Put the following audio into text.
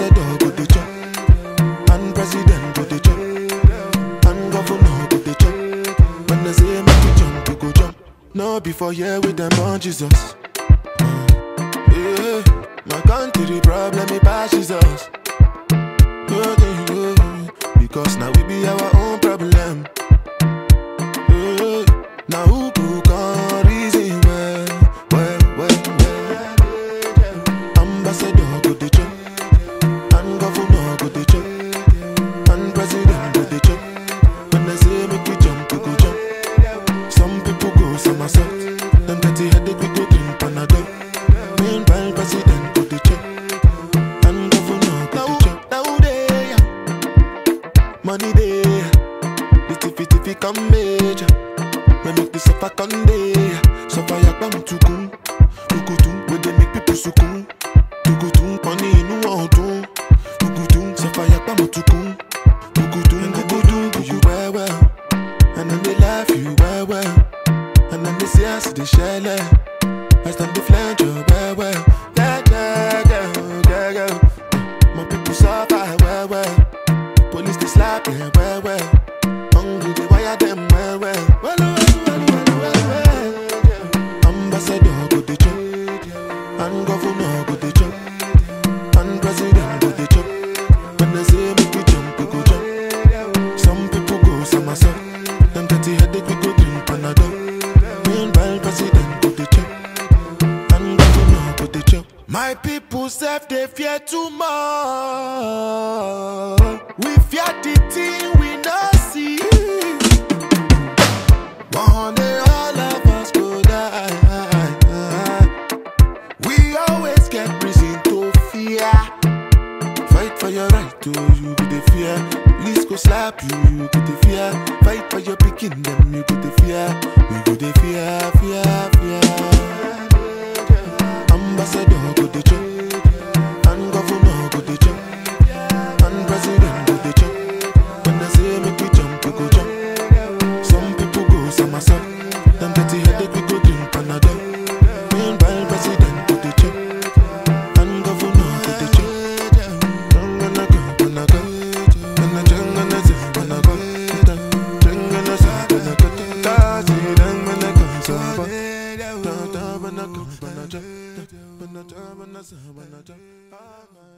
Ambassador go the chop, and president go the chop, and governor go the chop. When they say make you jump, you go jump. No before here with them on Jesus. Yeah, my country problem it passes us. Yeah, yeah, yeah. Because now we be our own problem. Yeah, now who could come reason well, well, well, well. Ambassador go the chop, and governor go the chop, and president go the chop. When they say make we jump, we go jump. Some people go somersault, them dirty headache we go drink Panadol. Meanwhile, president go the chop, and governor go the chop. Now they money they, the tiffy tiffy come major. We make the suffer come day, suffer yakbam tukun, tukutun. We they make people sukun, tukutun. Money inu ọdun, tukutun. Suffer yakbam tukun, tukutun. Tukutun do you well well, and then they laugh you well well, and then they see us they share as them they flange you well well. Yeah yeah yeah yeah yeah. My people suffer well well. Police they slap them well well. Hungry they wire them well well. Well well well well well well. Ambassador go the chop, and governor go the chop, and president go the chop. When they say make we jump, we go jump. Some people go somersault. Them dirty headache we go drink Panadol. Meanwhile president go the chop, and governor go the chop. My people self they fear too much. We fear the thing we not see. One day all of us go die. We always get reason to fear. Fight for your right to you go the fear. Police go slap you, you go the fear. Fight for your picking them, you go the fear. We go the fear, fear, fear. Ambassador go the chop, and governor go the chop, and president go the chop. When they say make we jump, we go jump. Some people go somersault. Them dirty headache we go drink Panadol. Meanwhile president go the chop, and governor go the chop. Jangana go, gonna go, gonna jangana go, gonna go, jangana go, gonna go. Kazi jangana go, sabo. Da da bana go, bana ja, bana ja, bana sa, bana ja.